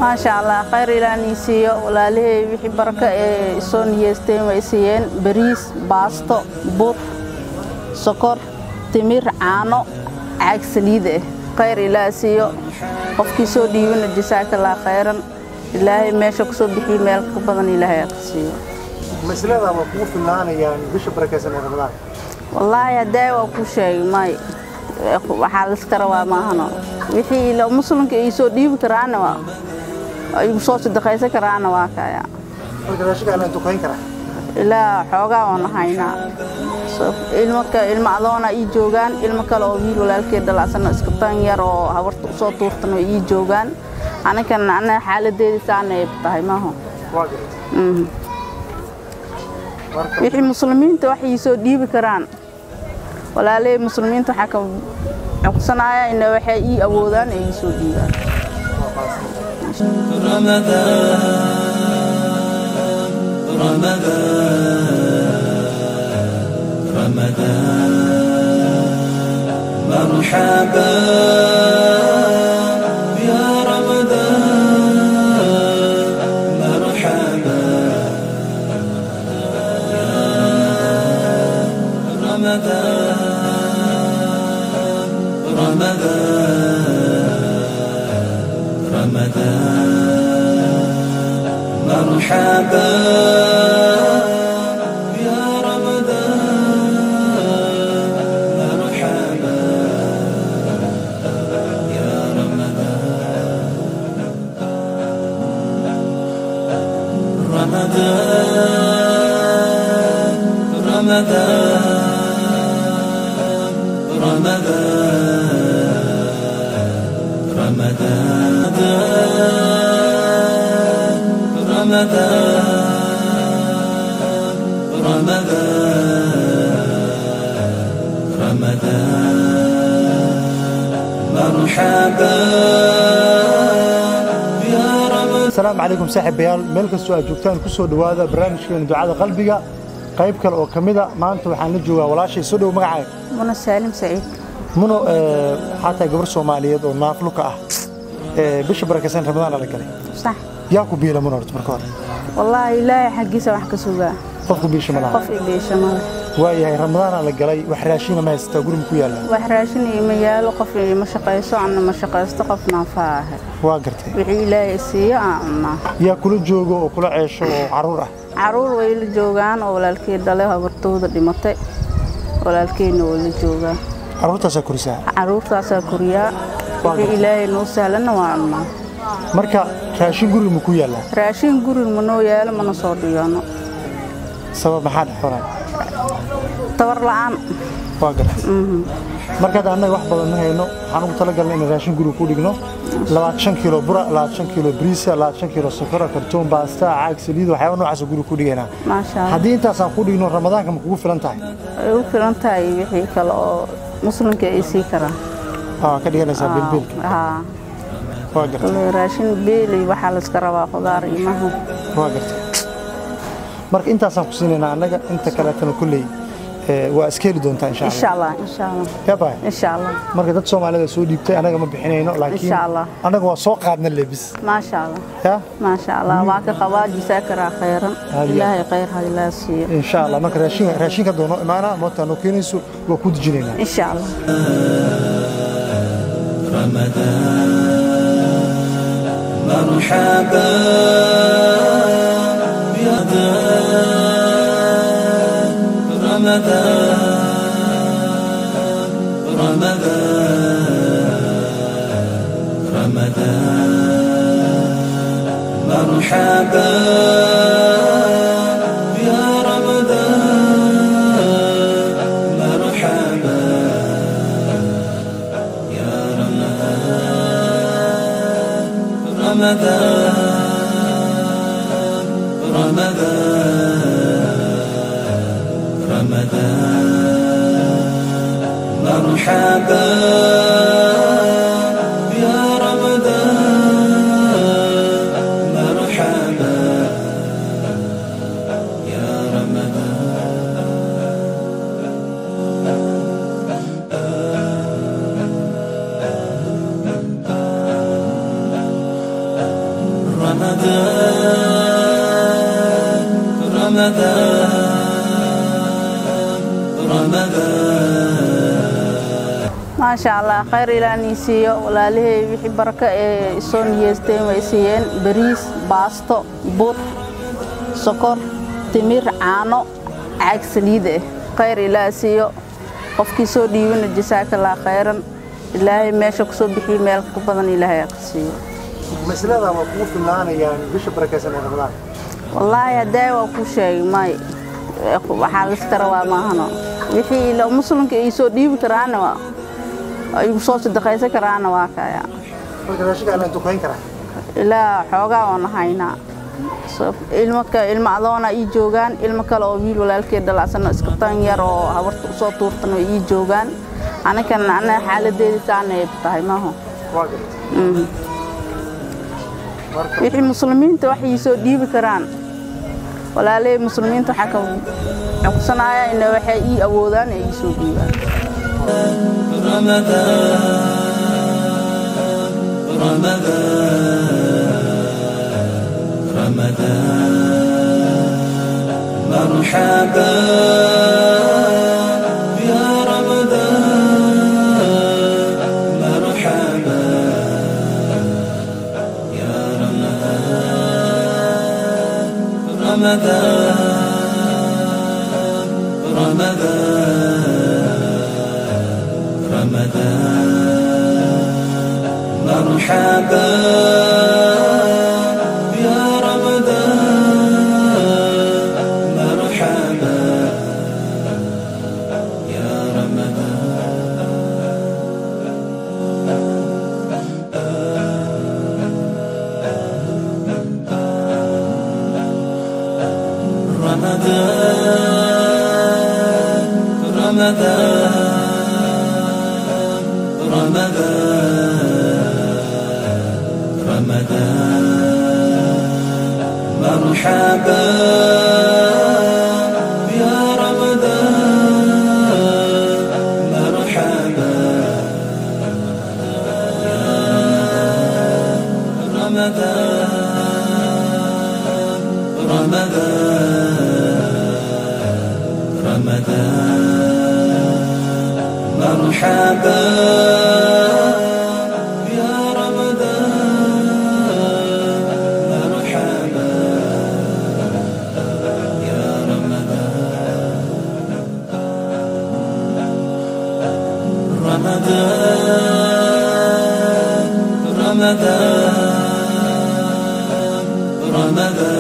maasha allah khayr ilaanii siiyo walaalihey wixii baraka ee soo niyeysteen way siiyeen bariis baasto bur sokor timir caano caag saliid ah khayr ilaah siiyo qofkii soo dhiibana jasaakallah khayran ilaahay meesha ku soo bixiyo meel ka badan ilaahay aa ka siiyo maslada ma kugu filnaanayaan bisha barakaysan ee ramadaan wallaahi haddee waa ku sheegay may waxaa layska rabaa maahano wixii ila muslimka ay soo dhiibi karaana waa ay soo sadaqaysan karaana waa kaya marka raashinka la dukayn karaa ilaa xoogaa waan haynaa ilmo ilmo adoona ii joogaan ilmo kale oo wiil walaalkeed dhalacsano iska tan yar oo habarta usoo tuurtan oo ii joogaan anigan ana xaaladeedii saana ay tahay maaho waa gartay marka wixii muslimiinta wax ii soo dhiibi karaan walaaley muslimiinta waxaa ka codsanaya ina waxay ii awoodaan ay ii soo dhiibaan رمضان رمضان مرحبا يا رمضان مرحبا رمضان رمضان رمضان مرحبا يا رمضان مرحبا يا رمضان رمضان رمضان رمضان رمضان رمضان رمضان مرحبا يا رمضان asalaamu calaykum saaxiibayaal meel kastoo aad joogtaan ku soo dhowaada barnaamijkeena ducada qalbiga qayb kale oo ka mida maanta waxaan la joogaa walaashay soo dhow magacaaga muna saalim saciid muno ee, waxaa tahay gabar soomaaliyeed oo naafluka ah ee, bisha barakaysan ramadaan la galay sax yaa ku biila muno horta marka hore wallaahi ilaahay xaggiisa wax ka sugaa qofku biisha ma laha qof i beesha male waayahay ramadaana la galay wax raashina ma haysataa guriga ku yaalla wax raashin ima yaalo qof ima shaqayso anna ma shaqaysto qof naafaa ahay waa gartay wixii ilaahay siiyo aan cunnaa yaa kula joogo oo kula ceesho oo caruur ah caruur way la joogaan oo walaalkeed dhalay habartooda dhimatay walaalkeedna way la joogaan caruurtaasaa korisaa caruurtaasaa koriyaa wixii ilaahay noo sahlanna waa cunnaa marka raashin guriga ma ku yaallaa raashin gurig manoo yaalo mana soo dhigano sabab maxaa dhex xoran tabar la'aan waa gartay marka hadda annaga wax badan ma hayno waxaan ugu talagalnay inaan raashin guriga ku dhigno labaatan kilo bura labaatan kilo bariisa labaatan kilo sokora kartoon baasta caag saliid waxyaaba noocaasa guriga ku dhigaynaa maasha allah haddii intaasaan ku dhigno ramadaanka ma kugu filan tahay ay u filan tahay wixii kale oo muslimka ay sii karaan waa ka dhiganaysaa bilbilka haa waa gartay kule raashin beeli waxaa layska rabaa khudaar imaha waa gartay marka intaasaan ku siinaynaa annaga inta kaleetana kulley ee, waa iska heli doontaa insha insha allah allah insha allah yaabay insha allah marka dad soomaalida soo dhiibtay annaga ma bixinayno laakiin Insha Allah. annaga waa soo qaadna lebis maasha allah ya maasha allah waa ka qabaa jisaakaraa khayran Hadiya. ilaahay khayr ha ilaa siiyo insha allah marka raashin raashinka doono imaana moota noo keenayso waa ku dejinaynaa insha allah رمضان مرحبا يا رمضان رمضان رمضان مرحبا يا رمضان مرحبا يا رمضان رمضان رمضان رمضان مرحبا يا رمضان مرحبا يا رمضان رمضان رمضان رمضان maasha allah khayr ilaanii siiyo walaalihey wixii barako ee isoo niyeysteen way siiyeen bariis baasto bur sokor timir caano caag saliid eh khayr ilaah siiyo qofkii soo dhiibana jasaakallah khayran ilaahay meesha kusoo bixiyo meel ka badan ilaahay ha ka siiyo maslada ma kugu filnaanayaan bisha barakaysan ee ramadaan wallaahi haddee waa kuu sheegay may waxaa liska rabaa maahano wixii ila muslimka ay soo dhiibi karaana waa ay soo sadaqaysan karaana waa kaya marka raashinka aan dukayn karaa ilaa xoogaa waan haynaa So, ilmo ka- ilmo adoona ii joogaan ilmo kale oo wiil walaalkeed dhalacsan oo iska tan yar oo habarta usoo tuurtan oo ii joogaan anikan ana xaaladeeda saana ay tahay maaho waa garta Mhm. marka wixii muslimiinta wax ii soo dhiibi karaan walaaley muslimiinta waxaa ka codsanaya in waxay ii awoodaan ay ii soo dhiibaan رمضان رمضان رمضان مرحبا يا رمضان مرحبا يا رمضان رمضان رمضان رمضان مرحبا يا رمضان مرحبا يا رمضان رمضان رمضان رمضان رمضان مرحبا يا رمضان مرحبا يا رمضان رمضان رمضان مرحبا يا رمضان مرحبا يا رمضان رمضان رمضان رمضان